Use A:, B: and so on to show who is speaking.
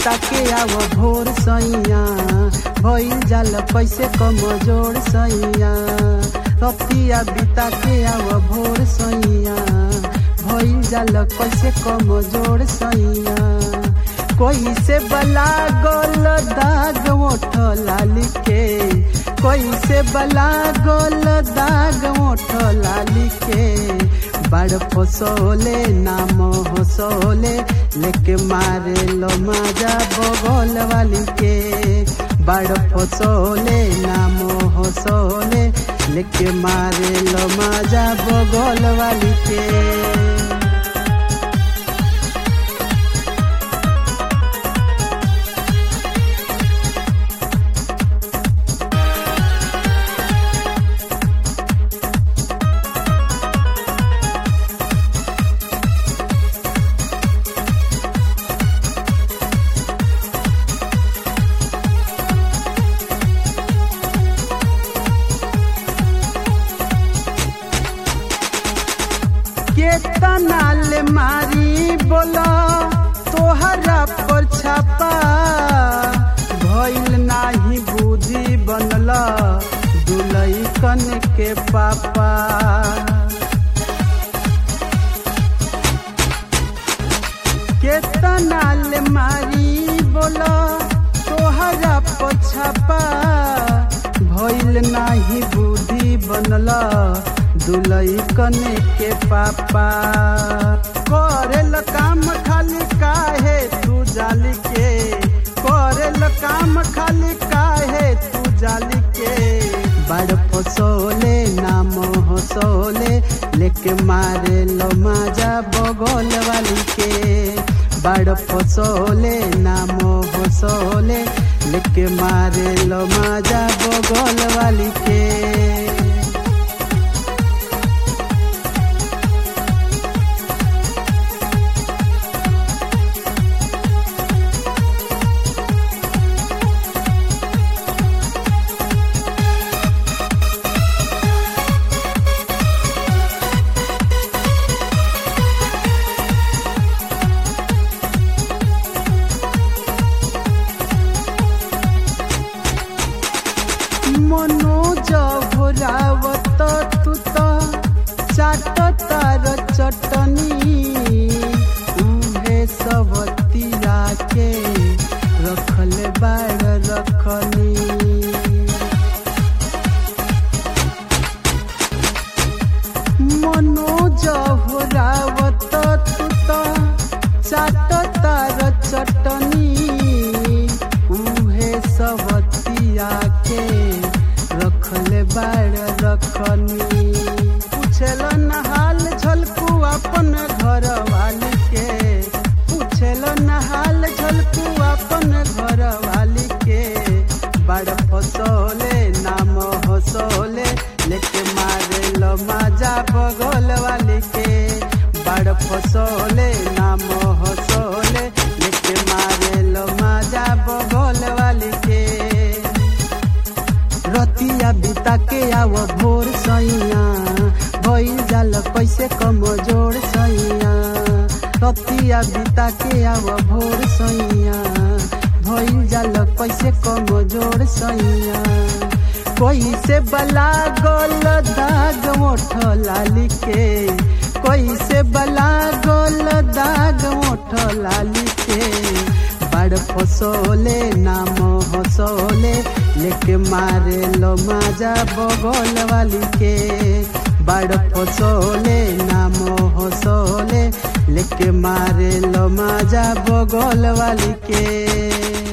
A: बिता के आव भोर सैया भइल जाल कैसे कमजोर सैया रतिया बिता के आव भोर सैया भइल जाल कैसे कमजोर सैया कोई से बला गोल दाग ओठ लाली के कोई से बला गोल दाग ओठ लाली के बड़ फसोले नाम हसोले लेके मारे लो माजा बगल वाली के बड़ फसोले नाम हसोले लेके मारे लो माजा बगल वाली के केतना ले मारी बोला तोहरा पर छापा भइल नाही बुद्धि बनल दुलई कन के पापा केतना ले मारी बोला तोहरा पर छापा भइल नाही बुद्धि बनल दुलई कने के पापा करेल काम खाली काहे तू जाली के करेल काम खाली काहे तू जाली के बड़ फसोले नाम हसोले लेके मारे लो माजा बगल वाली के बड़ फसोले नाम हसोले लेके मारे लो माजा बगल वाली के मनोज भोरावत तू त चाट तार चटनी उहे सब तीरा के रखल बाड़ रखनी मनोज भोरावत तू त चाट तार चटनी उहे सब तिया के रखल बाड़ रखनी पूछल नहाल झलकू अपन घर वाली के पूछल नहाल झलकू अपन घर वाली के बड़ फसोले नाम हसोले लेके मारे लो माजा बगल वाली के बड़ फसोले नाम हसोले लेके मारे लो माजा बगल वाली के रतिया बिता के आव भोर सैया भइल जाल कैसे कमजोर सैया रतिया बिता के आव भोर सैया भइल जाल कैसे कमजोर सैया कोई से बला गोल दाग मोठ लाली के कोई से बला गोल दाग मोठ लाली के बड़ फसोले नाम हसोले लेके मारे लो माजा बगल वाली के बड़ फसोले नाम हसोले लेके मारे लो माजा बगल वाली के